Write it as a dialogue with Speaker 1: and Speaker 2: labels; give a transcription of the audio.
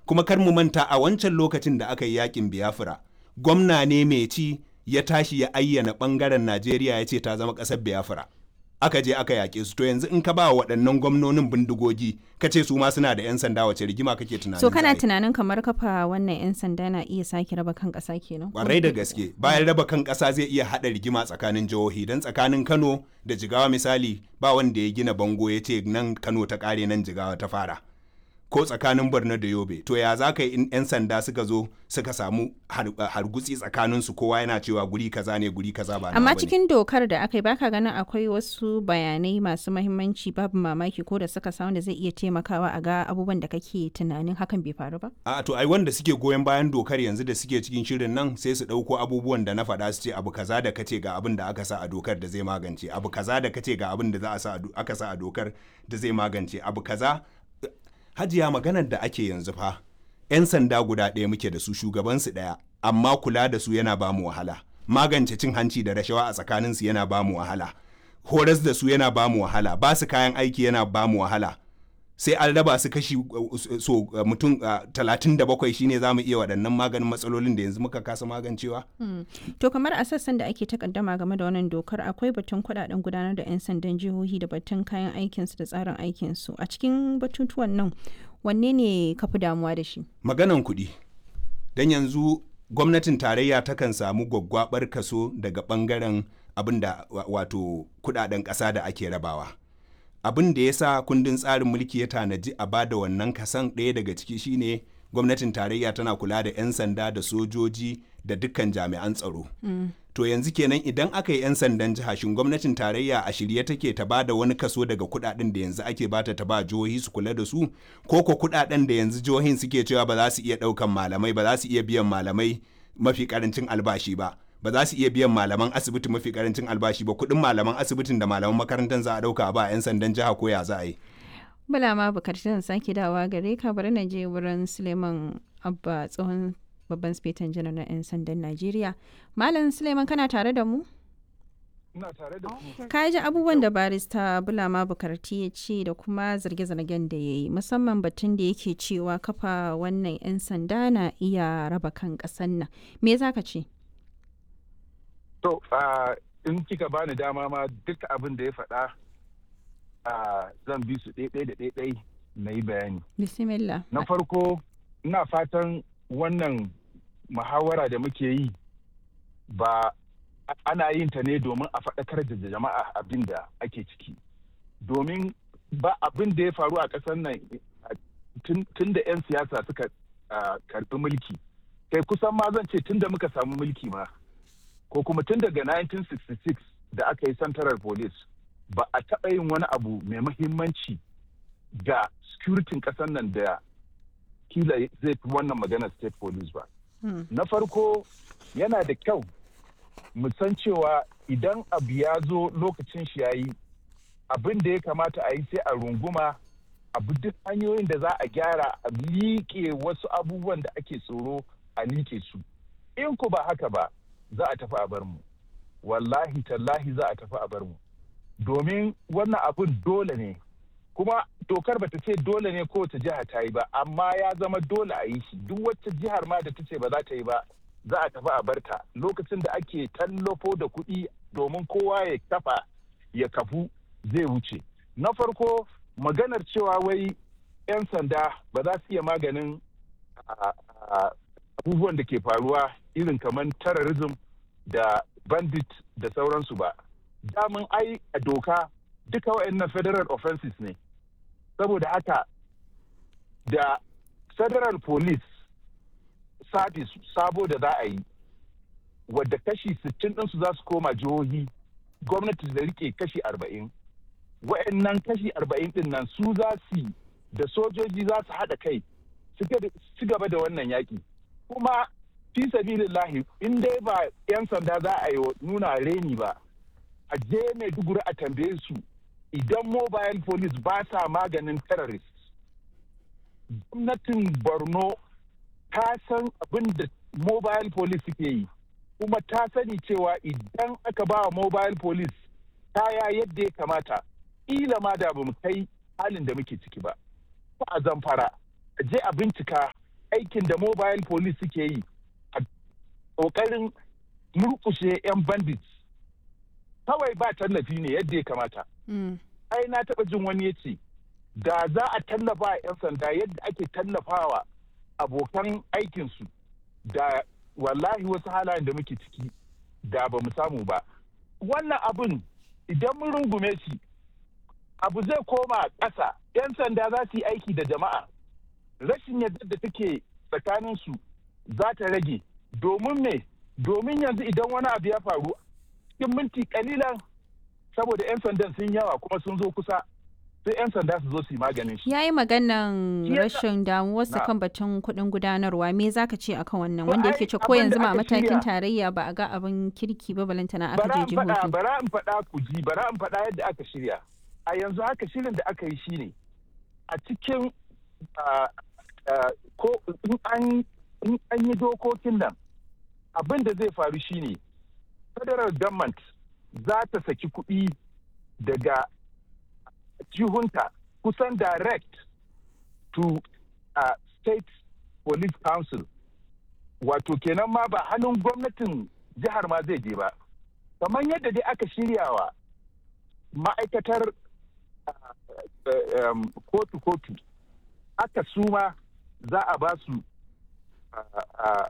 Speaker 1: kuma kar mu manta a wancan lokacin da aka yi yakin Biafra gwamna ne mai ci ya tashi ya ayyana bangaren Najeriya ya ce ta zama ƙasar Biafra aka je aka yaƙe su to yanzu in ka ba waɗannan gwamnonin bindigogi ka ce su ma suna da 'yan sanda wace rigima kake tunanin
Speaker 2: so kana
Speaker 1: za a yi?
Speaker 2: tunanin kamar kafa wannan 'yan sanda na iya sake raba kan ƙasa kenan
Speaker 1: kwarai da gaske bayan raba kan ƙasa zai iya haɗa rigima tsakanin jihohi don tsakanin kano da jigawa misali ba wanda ya gina bango ya ce nan kano ta ƙare nan jigawa ta fara ko tsakanin borno da yobe to ya za ka yi in 'yan sanda suka zo suka samu har- hargutsi tsakanin su kowa yana cewa guri kaza ne guri kaza ba nawa
Speaker 2: amma
Speaker 1: bane.
Speaker 2: cikin dokar da aka yi baka ganin akwai wasu bayanai masu mahimmanci babu mamaki ko da suka samu da zai iya taimakawa a ga abubuwan da kake tunanin hakan bai faru ba
Speaker 1: a to ai wanda suke goyon bayan dokar yanzu da suke cikin shirin nan sai su ɗauko abubuwan da na faɗa su ce abu kaza da kace ga abin da aka sa a dokar da zai magance abu kaza da kace ga abin da za a sa a do- aka sa a dokar da zai magance abu kaza hajiya maganar da ake yanzu fa 'yan sanda guda ɗaya muke da su shugabansu ɗaya amma kula da su yana ba mu wahala magance cin hanci da rashawa a tsakaninsu yana ba mu wahala horas da su yana ba mu wahala ba su kayan aiki yana ba mu wahala sai an raba su kashi uh, so uh, mutum talatin da bakwai shine za mu iya waɗannan maganin matsalolin da yanzu muka kasa magancewa
Speaker 2: to kamar a sassan da ake takaddama game da wannan dokar akwai batun kudaden gudanar da 'yan sandan jihohi da batun kayan aikinsu da tsarin aikinsu a cikin batutuwan nan wanne ne ka fi damuwa da shi
Speaker 1: maganan kuɗi don yanzu gwamnatin tarayya takan samu gwaggwabar kaso daga ɓangaren abin da wa- wato kuɗaɗen ƙasa da ake rabawa abin da ya sa kundin tsarin mulki ya tanaji a bada wannan kasan ɗaya daga ciki shine gwamnatin tarayya tana kula da 'yan sanda da sojoji da dukkan jami'an tsaro to yanzu kenan idan aka yi 'yan sandan jiha shin gwamnatin tarayya a shirye take ta ba da wani kaso daga kudaden da yanzu ake bata ta ba jihohi su kula da su ko ko kudaden da yanzu jihohin suke cewa ba za su iya daukan malamai ba za su iya biyan malamai mafi karancin albashi ba ba za su iya biyan malaman asibiti mafi karancin albashi ba kudin malaman asibitin da malaman makarantar za a dauka ba a 'yan sandan jiha ko ya za a yi
Speaker 2: bala ma bukatu zan sake dawa gare ka bari na je wurin suleiman abba tsohon babban spetan janar na 'yan sandan najeriya malam suleiman kana tare da mu
Speaker 3: ina tare da ku
Speaker 2: ka ji abubuwan da barista bulama bukarti ya ce da kuma zarge-zargen da ya yi musamman batun da yake cewa kafa wannan 'yan sanda na iya raba kan ƙasan nan me za ka ce
Speaker 3: to ah, in kika bani dama ma duk abin da ya faɗa ah, zan bi su ɗaiɗai da ɗaiɗai na yi bayani
Speaker 2: bismillah
Speaker 3: na farko ina fatan wannan muhawara da muke yi ba ana yin ta ne domin a faɗakar da jama'a abin da ake ciki domin ba abin da ya faru a ƙasar nan a- tun tun da 'yan siyasa suka ah, karɓi mulki kai kusan ma zan ce tun da muka samu mulki ma ko kuma tun daga 1966 da aka yi central police ba a taɓa yin wani abu mai muhimmanci ga securitin ƙasar nan da kila zai fi wannan magana state police ba.
Speaker 2: Hmm.
Speaker 3: Na farko yana da kyau mu san cewa idan abu ya zo lokacin shi ya yi abin da ya kamata a yi sai a runguma abu duk hanyoyin da za a gyara a liƙe wasu abubuwan da ake tsoro a liƙe su. In ku ba haka ba za a tafi a bar mu. Wallahi tallahi za a tafi a bar mu. Domin wannan abin dole ne kuma dokar bata ce dole ne kowace jiha ta yi ba amma ya zama dole a yi shi duk wacce jihar ma da ta ce ba za ta yi ba za a tafi a barta lokacin da ake tallafo da kuɗi domin kowa ya kafa ya kafu zai wuce na farko maganar cewa wai 'yan sanda ba za su iya maganin a- a- abubuwan da ke faruwa irin kamar terrorism da bandit da sauransu ba damun ai a doka duka waɗannan federal offenses ne saboda haka da federal police service sabo da za a yi wadda kashi 60 ɗinsu za su koma jihohi gwamnati da rike kashi 40 wa'annan kashi 40 ɗin nan su za su yi da sojoji za su haɗa kai su ga- ci gaba da wannan yaƙi kuma fi sabilillahi in dai ba 'yan sanda za a yi wa nuna reni ba a je maiduguri a tambaye su idan mobile police ba sa maganin terrorist gwamnatin borno ta san abin da mobile police suke yi kuma ta sani cewa idan aka ba wa mobile police kaya yadda ya kamata ila ma da bamu kai halin da muke ciki ba ko a zamfara a je a bincika aikin da mobile police suke yi a ƙoƙarin murkushe 'yan bandits kawai ba tallafi ne yadda ya kamata
Speaker 2: Mm.
Speaker 3: ai na taɓa jin wani ya ce da za a tallafa a 'yan sanda yadda ake tallafawa abokan aikinsu da wallahi wasu halayen da muke ciki da ba mu samu ba wannan abin idan mun rungume shi abu zai koma ƙasa 'yan sanda za su yi aiki da jama'a rashin yadda da take tsakaninsu za ta rage domin me domin yanzu idan wani abu ya faru cikin minti kalilan saboda 'yan sandan sun yawa kuma sun zo kusa sai 'yan sanda su zo su yi maganin shi
Speaker 2: Ya yi maganan
Speaker 3: Shi yasa-
Speaker 2: rashin damuwarsa
Speaker 3: Na.
Speaker 2: kan batun kuɗin gudanarwa me za ka ce akan wannan
Speaker 3: To
Speaker 2: wanda
Speaker 3: ai,
Speaker 2: yake ce ko
Speaker 3: abin
Speaker 2: yanzu
Speaker 3: da
Speaker 2: ma a
Speaker 3: aka
Speaker 2: matakin
Speaker 3: shirya-
Speaker 2: tarayya ba a ga abin kirki ba balantana aka
Speaker 3: bara
Speaker 2: je
Speaker 3: in faɗa
Speaker 2: jihohi.
Speaker 3: bara in faɗa ku ji bara in faɗa yadda aka shirya a yanzu haka shirin da aka yi shine a cikin ah, ah, ko in an in an yi dokokin nan abin da zai faru shine federal government za ta saki kuɗi daga jihunta kusan direct to uh, state police council wato kenan ma ba hannun gwamnatin jihar ma zai je ba kamar yadda dai aka shiryawa ma'aikatar uh, uh, um, kotu-kotu aka suma za a ba su uh, uh,